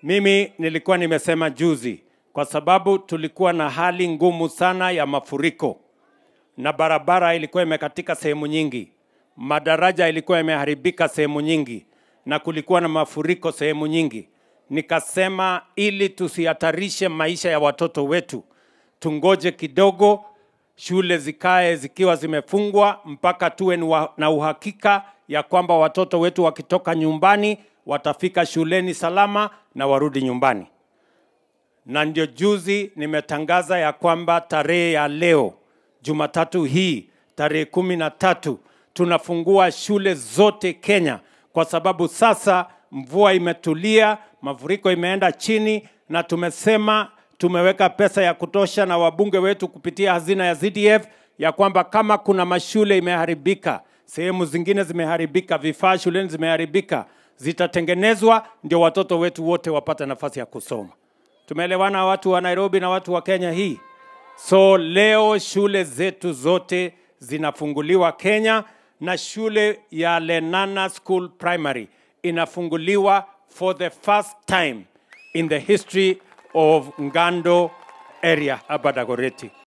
Mimi nilikuwa nimesema juzi, kwa sababu tulikuwa na hali ngumu sana ya mafuriko na barabara ilikuwa imekatika sehemu nyingi, madaraja ilikuwa imeharibika sehemu nyingi, na kulikuwa na mafuriko sehemu nyingi. Nikasema ili tusihatarishe maisha ya watoto wetu, tungoje kidogo, shule zikae zikiwa zimefungwa mpaka tuwe ni wa- na uhakika ya kwamba watoto wetu wakitoka nyumbani watafika shuleni salama na warudi nyumbani. Na ndio juzi nimetangaza ya kwamba tarehe ya leo Jumatatu hii tarehe kumi na tatu tunafungua shule zote Kenya, kwa sababu sasa mvua imetulia, mafuriko imeenda chini, na tumesema tumeweka pesa ya kutosha na wabunge wetu kupitia hazina ya ZDF ya kwamba kama kuna mashule imeharibika, sehemu zingine zimeharibika, vifaa shuleni zimeharibika, zitatengenezwa ndio watoto wetu wote wapate nafasi ya kusoma. Tumeelewana watu wa Nairobi na watu wa Kenya hii? So leo shule zetu zote zinafunguliwa Kenya na shule ya Lenana School Primary inafunguliwa for the first time in the history of Ngando area hapa Dagoretti.